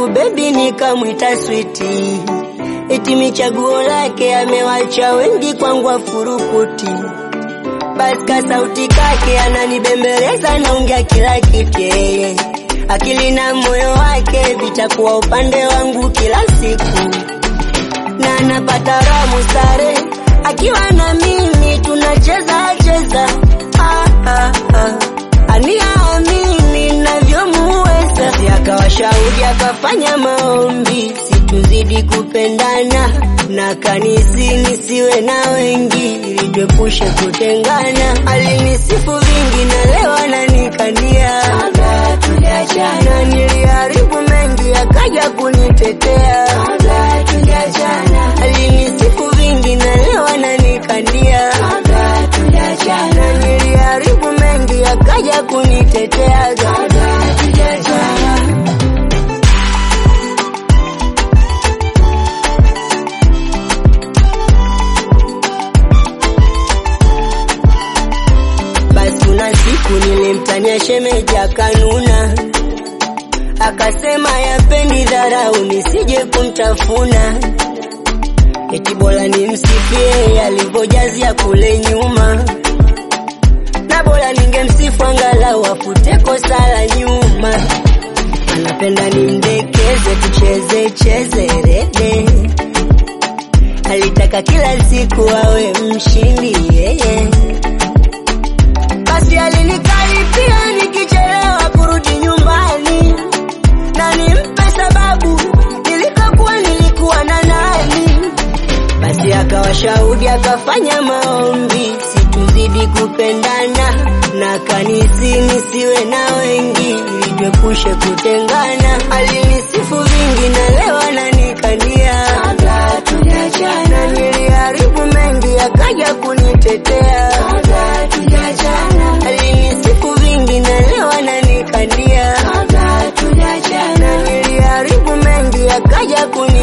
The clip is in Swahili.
wangu bebi nikamwita switi, eti michaguo lake amewacha wengi kwangu afurukuti. Basi ka sauti kake ananibembeleza, naongea kila kitu yeye, akili na moyo wake vitakuwa upande wangu kila siku, na napata ramu sare akiwa na mimi tunacheza cheza, ah, ah, ah. aniamini navyomuweza, si akawa shauri akafanya maombi situzidi kupendana na kanisi nisiwe na wengi ili tuepushe kutengana. Alinisifu vingi na leo ananikania na niliharibu mengi akaja kunitetea. Alinisifu vingi na leo ananikania na niliharibu mengi akaja kunitetea. Basi kuna siku nilimtania shemeji akanuna, akasema yapendi dharau nisije kumtafuna, eti bora nimsifie alivyojazia kule nyuma, na bora ningemsifu angalau afute kosa la nyuma. Anapenda nimdekeze, tucheze cheze rede, alitaka kila siku awe mshindi yeye basi alinikaripia nikichelewa kurudi nyumbani, na nimpe sababu nilikokuwa nilikuwa na nani. Basi akawa shahudi akafanya maombi situzidi kupendana, na kanisi nisiwe na wengi ili tuepushe kutengana. Alinisifu vingi na leo ananikania, na niliharibu mengi akaja kunitetea alinisifu vingi na leo ananikania na niliharibu mengi akaja kuni